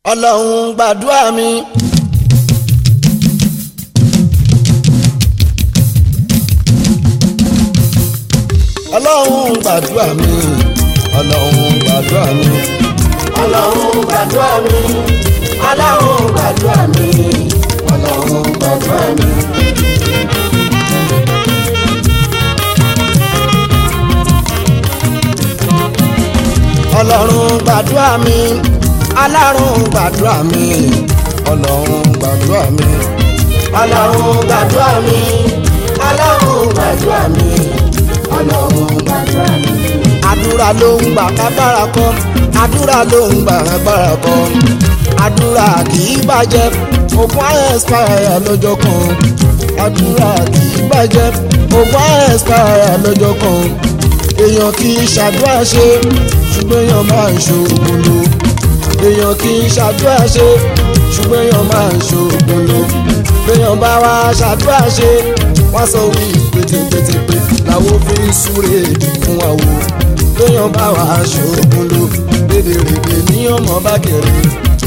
ọlọ́run gbàdúrà mi. ọlọ́run gbàdúrà mi. ọlọ́run gbàdúrà mi. ọlọ́run gbàdúrà mi ọlọ́run gbàdúrà mi ọlọ́run gbàdúrà mi. ọlọ́run gbàdúrà mi. alárùn gbàdúrà mi. ọlọ́run gbàdúrà mi. ọlọ́run gbàdúrà mi ọlọ́run gbàdúrà mi ọlọ́run gbàdúrà mi. àdúrà ló ń gbà kábàrà kọ àdúrà ló ń gbà kábàrà kọ àdúrà kì í bàjẹ́ ògùn àyẹ̀sìpáyà lọ́jọ́ kan àdúrà kì í bàjẹ́ ògùn àyẹ̀sìpáyà lọ́jọ́ kan èèyàn kì í ṣàdúrà ṣe ṣùgbọ́n èèyàn máa ń ṣoògùn lò èèyàn kì í ṣàdúrà ṣe ṣùgbọ́n èèyàn máa ń ṣoògùn lò èèyàn bá wá ṣàdúrà ṣe wọ́n sọ wí pétépétépé làwọn fi ń súre fún àwo lóyún bá wà ṣoògùn lò rédèrèdè ní ọmọ bá kéré.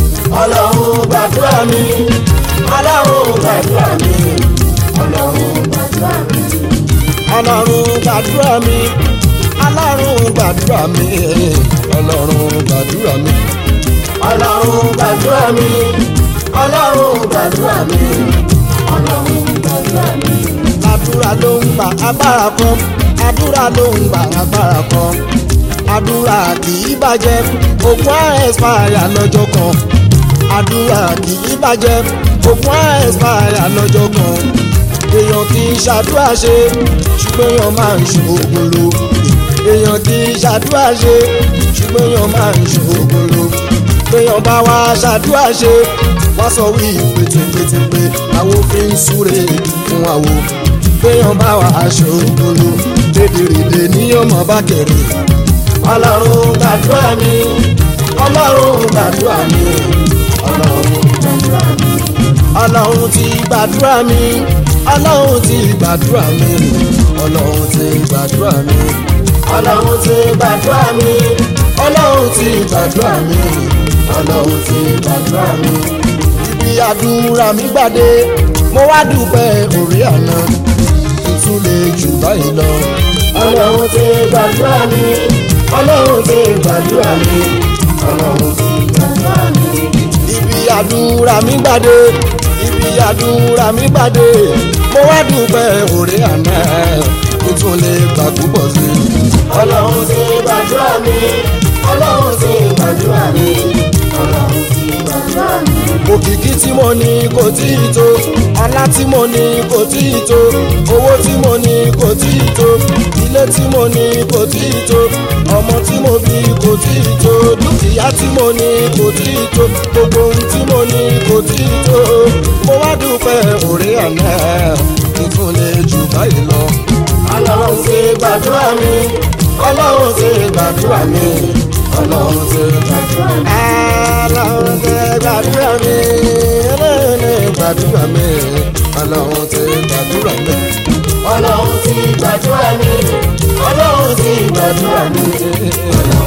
ọlọ́run gbàdúrà mi ọlọ́run gbàdúrà mi ọlọ́run gbàdúrà mi. ọlọ́run gbàdúrà mi alárùn gbàdúrà mi ọlọ́run gbàdúrà mi. ọlọ́run gbàdúrà mi ọlọ́run gbàdúrà mi ọlọ́run gbàdúrà mi. àdúrà ló ń gbà agbára kan àdúrà ló ń gbà agbára kan àdúrà kì í bàjẹ́ ògùn àẹ́sìpáyà lọ́jọ́ kan àdúrà kì í bàjẹ́ ògùn àẹ́sìpáyà lọ́jọ́ kan èèyàn kì í ṣàdúrà ṣe ṣùgbọ́n èèyàn máa ń ṣoògùn lò èèyàn kì í ṣàdúrà ṣe ṣùgbọ́n èèyàn máa ń ṣoògùn lò èèyàn bá wá ṣàdúrà ṣe wọ́n sọ wí pétépétépé àwọn fi ń súre fún àwo béèyàn bá wà ṣoògùn lò dédèrèdè ní ọmọ bá kẹrì ọlọ́run gbàdúrà mi ọlọ́run gbàdúrà mi ọlọ́run gbàdúrà mi. ọlọ́run ti gbàdúrà mi ọlọ́run ti gbàdúrà mi ọlọ́run ti gbàdúrà mi ọlọ́run ti gbàdúrà mi ọlọ́run ti gbàdúrà mi ọlọ́run ti gbàdúrà mi. ibi àdúrà mi gbàdé mo wá dúpẹ́ orí àná tuntun lè jù báyìí lọ. ọlọ́run ti gbàdúrà mi ọlọ́run ti gbàdúrà mi ọlọ́run ti gbàdúrà mi. ibi àdúrà mi gbàdé ibi àdúrà mi gbàdé mo wá dúpẹ́ orí àná tuntun lè gbà púpọ̀ sí i. ọlọ́run ti gbàdúrà mi ọlọ́run ti gbàdúrà mi ọlọ́run ti gbàdúrà mi. òkìkí tí mo ní kò tí ì tó ọlá tí mo ní kò tí ì tó owó tí mo ní kò tí ì tó ilé tí mo ní kò tí ì tó ọmọ tí mo bí kò tí ì tó dúkìá tí mo ní kò tí ì tó gbogbo ohun tí mo ní kò tí ì tó mo wá dúpẹ́ òré àná tuntun lè jù báyìí lọ. ọlọ́run ti gbàdúrà mi ọlọ́run ti gbàdúrà mi ọlọ́run ti gbàdúrà mi. Ọlọ́run ti gbàdúrà mi Ọlọ́run ti gbàdúrà mi Ọlọ́run ti gbàdúrà mi. ọlọ́run ti gbàdúrà mi ọlọ́run ti gbàdúrà mi ọlọ́run